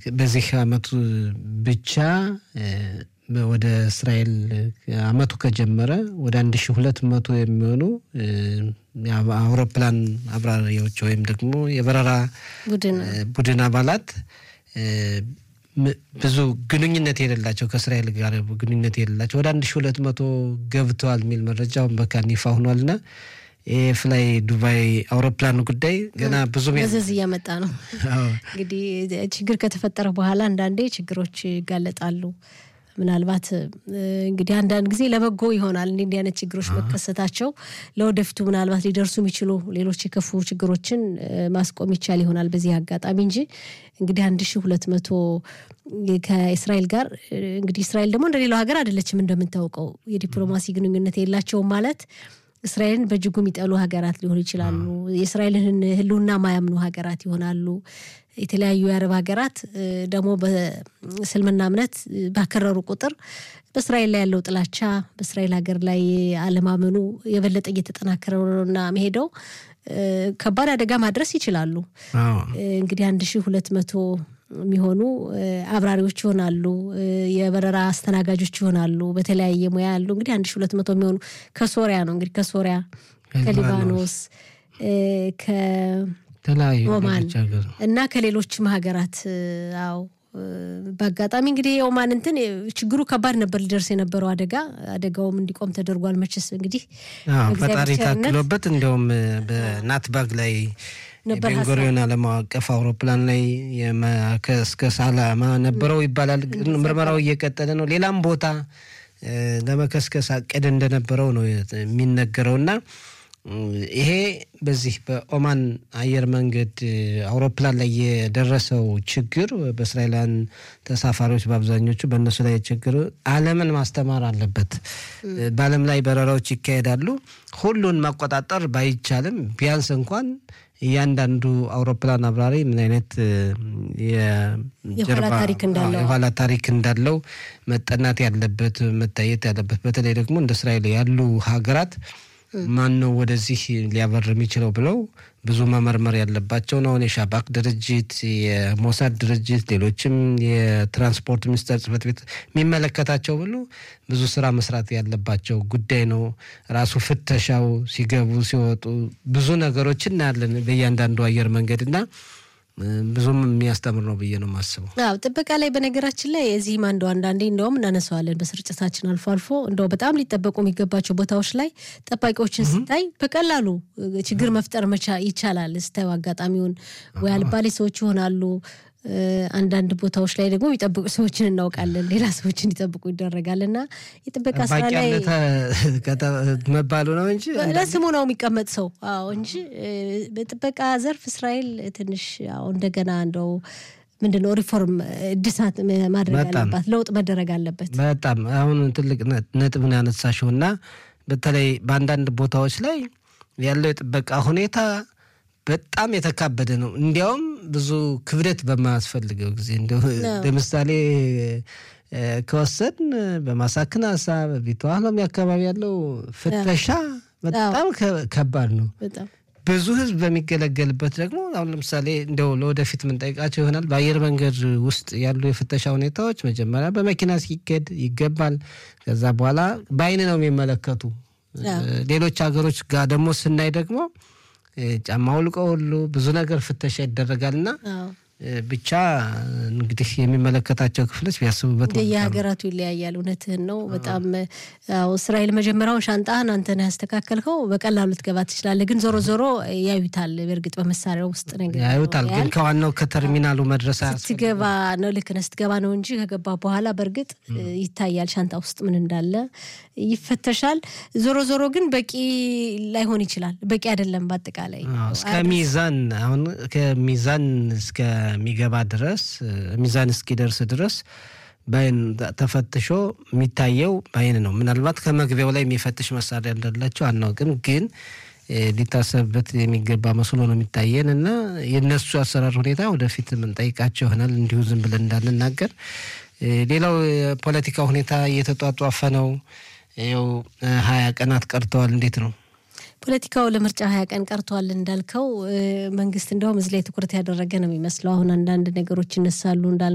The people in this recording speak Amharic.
በዚህ አመቱ ብቻ ወደ እስራኤል አመቱ ከጀመረ ወደ አንድ ሺ ሁለት መቶ የሚሆኑ አውሮፕላን አብራሪዎች ወይም ደግሞ የበረራ ቡድን አባላት ብዙ ግንኙነት የሌላቸው ከእስራኤል ጋር ግንኙነት የሌላቸው ወደ አንድ ሺ ሁለት መቶ ገብተዋል የሚል መረጃውን በካን ይፋ ሆኗልና ፍላይ ዱባይ አውሮፕላን ጉዳይ ገና ብዙ መዘዝ እያመጣ ነው። እንግዲህ ችግር ከተፈጠረ በኋላ አንዳንዴ ችግሮች ይጋለጣሉ። ምናልባት እንግዲህ አንዳንድ ጊዜ ለበጎ ይሆናል እንዲህ እንዲህ አይነት ችግሮች መከሰታቸው ለወደፊቱ ምናልባት ሊደርሱ የሚችሉ ሌሎች የከፉ ችግሮችን ማስቆም ይቻል ይሆናል በዚህ አጋጣሚ እንጂ እንግዲህ አንድ ሺ ሁለት መቶ ከእስራኤል ጋር እንግዲህ እስራኤል ደግሞ እንደሌላው ሀገር አይደለችም እንደምታውቀው የዲፕሎማሲ ግንኙነት የላቸውም ማለት እስራኤልን በእጅጉ የሚጠሉ ሀገራት ሊሆኑ ይችላሉ። የእስራኤልን ሕልውና ማያምኑ ሀገራት ይሆናሉ። የተለያዩ የአረብ ሀገራት ደግሞ በእስልምና እምነት ባከረሩ ቁጥር በእስራኤል ላይ ያለው ጥላቻ በእስራኤል ሀገር ላይ አለማመኑ የበለጠ እየተጠናከረ ነውና መሄደው ከባድ አደጋ ማድረስ ይችላሉ። እንግዲህ አንድ ሺህ ሁለት መቶ የሚሆኑ አብራሪዎች ይሆናሉ። የበረራ አስተናጋጆች ይሆናሉ። በተለያየ ሙያ ያሉ እንግዲህ አንድ ሺ ሁለት መቶ የሚሆኑ ከሶሪያ ነው እንግዲህ ከሶሪያ፣ ከሊባኖስ፣ ከኦማን እና ከሌሎችም ሀገራት አዎ በአጋጣሚ እንግዲህ የኦማን እንትን ችግሩ ከባድ ነበር ሊደርስ የነበረው አደጋ አደጋውም እንዲቆም ተደርጓል። መቼስ እንግዲህ ፈጣሪ ታክሎበት እንዲያውም በናትባግ ላይ ቤንጎሪዮን ዓለም አቀፍ አውሮፕላን ላይ እስከ ሳላማ ነበረው ይባላል። ምርመራው እየቀጠለ ነው። ሌላም ቦታ ለመከስከስ አቅድ እንደነበረው ነው የሚነገረው እና ይሄ በዚህ በኦማን አየር መንገድ አውሮፕላን ላይ የደረሰው ችግር በእስራኤላውያን ተሳፋሪዎች በአብዛኞቹ በእነሱ ላይ ችግር ዓለምን ማስተማር አለበት። በዓለም ላይ በረራዎች ይካሄዳሉ። ሁሉን መቆጣጠር ባይቻልም ቢያንስ እንኳን እያንዳንዱ አውሮፕላን አብራሪ ምን አይነት የኋላ ታሪክ እንዳለው መጠናት ያለበት መታየት ያለበት በተለይ ደግሞ እንደ እስራኤል ያሉ ሀገራት ማን ነው ወደዚህ ሊያበር የሚችለው ብለው ብዙ መመርመር ያለባቸው ነው። የሻባክ ድርጅት፣ የሞሳድ ድርጅት፣ ሌሎችም የትራንስፖርት ሚኒስቴር ጽሕፈት ቤት የሚመለከታቸው ብሎ ብዙ ስራ መስራት ያለባቸው ጉዳይ ነው። ራሱ ፍተሻው ሲገቡ ሲወጡ ብዙ ነገሮች እናያለን በእያንዳንዱ አየር መንገድ እና ብዙም የሚያስተምር ነው ብዬ ነው የማስበው። አዎ ጥበቃ ላይ በነገራችን ላይ እዚህም አንዱ አንዳንዴ እንደውም እናነሳዋለን በስርጭታችን አልፎ አልፎ እንደው በጣም ሊጠበቁ የሚገባቸው ቦታዎች ላይ ጠባቂዎችን ስታይ በቀላሉ ችግር መፍጠር መቻ ይቻላል። ስታዩ አጋጣሚውን ወይ አልባሌ ሰዎች ይሆናሉ። አንዳንድ ቦታዎች ላይ ደግሞ የሚጠብቁ ሰዎችን እናውቃለን። ሌላ ሰዎች እንዲጠብቁ ይደረጋል እና የጥበቃ ስራ ላይ መባሉ ነው እንጂ ለስሙ ነው የሚቀመጥ ሰው አዎ እንጂ በጥበቃ ዘርፍ እስራኤል ትንሽ ያው እንደገና እንደው ምንድን ነው ሪፎርም እድሳት ማድረግ አለባት፣ ለውጥ መደረግ አለበት። በጣም አሁን ትልቅ ነጥብ ነው ያነሳሽው እና በተለይ በአንዳንድ ቦታዎች ላይ ያለው የጥበቃ ሁኔታ በጣም የተካበደ ነው። እንዲያውም ብዙ ክብደት በማያስፈልገው ጊዜ እንዲሁ ለምሳሌ ከወሰን በማሳክናሳ በቢተዋህሎም አካባቢ ያለው ፍተሻ በጣም ከባድ ነው። ብዙ ሕዝብ በሚገለገልበት ደግሞ አሁን ለምሳሌ እንደው ለወደፊት የምንጠይቃቸው ይሆናል። በአየር መንገድ ውስጥ ያሉ የፍተሻ ሁኔታዎች መጀመሪያ በመኪና ሲኬድ ይገባል። ከዛ በኋላ በአይን ነው የሚመለከቱ። ሌሎች ሀገሮች ጋር ደግሞ ስናይ ደግሞ ጫማ ውልቆ ሁሉ ብዙ ነገር ፍተሻ ይደረጋልና ብቻ እንግዲህ የሚመለከታቸው ክፍሎች ቢያስቡበት የሀገራቱ ይለያያል። እውነትህን ነው። በጣም እስራኤል መጀመሪያውን ሻንጣህን አንተን ያስተካከልከው በቀላሉ ልትገባ ትችላለህ፣ ግን ዞሮ ዞሮ ያዩታል። በእርግጥ በመሳሪያው ውስጥ ነገር ያዩታል፣ ግን ከዋናው ከተርሚናሉ መድረስ ስትገባ ነው። ልክ ነህ፣ ስትገባ ነው እንጂ ከገባ በኋላ በእርግጥ ይታያል ሻንጣ ውስጥ ምን እንዳለ ይፈተሻል። ዞሮ ዞሮ ግን በቂ ላይሆን ይችላል። በቂ አይደለም። በአጠቃላይ እስከ ሚዛን አሁን ከሚዛን እስከ ሚገባ ድረስ ሚዛን እስኪደርስ ድረስ በአይን ተፈትሾ የሚታየው በአይን ነው። ምናልባት ከመግቢያው ላይ የሚፈትሽ መሳሪያ እንዳላቸው አናውቅም፣ ግን ሊታሰብበት የሚገባ መስሎ ነው የሚታየን እና የእነሱ አሰራር ሁኔታ ወደፊት የምንጠይቃቸው ይሆናል። እንዲሁ ዝም ብለን እንዳንናገር። ሌላው የፖለቲካ ሁኔታ እየተጧጧፈ ነው። ይኸው ሀያ ቀናት ቀርተዋል። እንዴት ነው? ፖለቲካው ለምርጫ ሀያ ቀን ቀርቷል እንዳልከው መንግስት እንደውም እዚህ ላይ ትኩረት ያደረገ ነው የሚመስለው። አሁን አንዳንድ ነገሮች ይነሳሉ እንዳል